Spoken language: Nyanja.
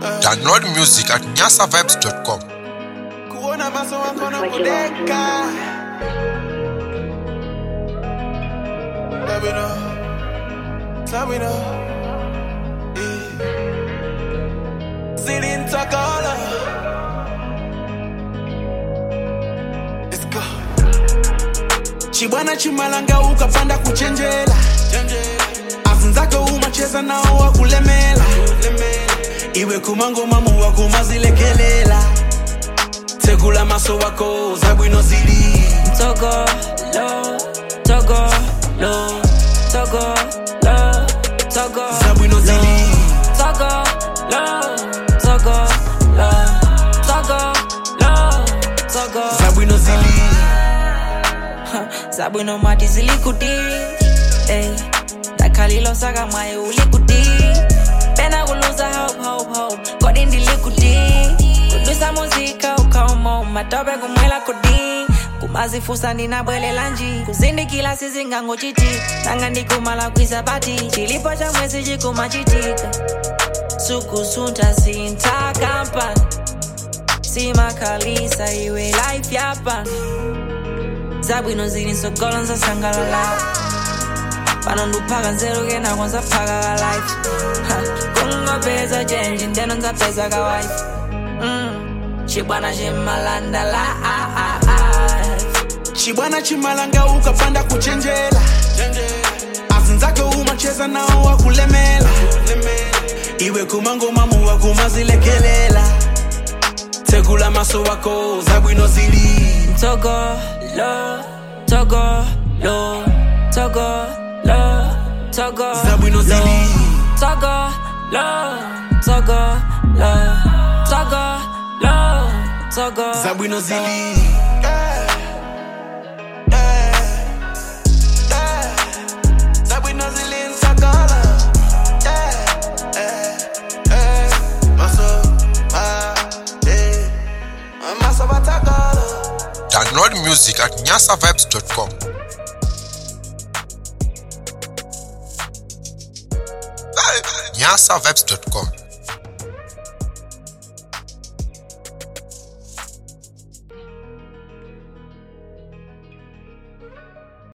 Download music at nyasavibes.com. kuona maso wako na Looks like you lost kudeka Sabino Sabino Zilintakala Let's go Chibwana chimalanga ukapanda kuchenjela azinzako umacheza nao wakulemela iwe kumangoma muwa kumazilekelela tegula maso wako zabwino zili Togo, lo, Togo, lo, Togo, lo, Togo, zabwino zili Togo, lo, Togo, lo, Togo, lo, Togo. zabwino zili Zabwino mati zilikuti, ey, dakalilo saka mwaye ulikuti. Pena kuluza hope, hope, hope, kodi ndilikuti. Kudusa muzika ukauma matope kumwela kudi. kumazifusa ndinabwelela nji kuzindikila sizingango chiti nanga ndikumala kwisabati chilipo cha mwezi chikuma chitika sukusunta sintakampa simakalisa iwe life yapa zabwino zilinsogolo nzasangalala pano nduphaka nzeruke nako nzaphaka ka life Ha, kungopeza chenji ndeno nzapeza ka wife Mm, chibwana chimalandala ah, ah, ah. chibwana chimalanga ukapanda kuchenjela azinzake umacheza nao wakulemela iwe kumangoma muwa kumazilekelela tegula maso wako zabwino zili Togo, lo, Togo, lo, Togo, lo, Togo, zabwino zili Togo, lo, Togo, lo, Togo, lo, Togo. zabwino zili Zabwino zili nsakala Maso, ah, eh, maso batakala Download music at nyasavibes.com. nyasavibes.com.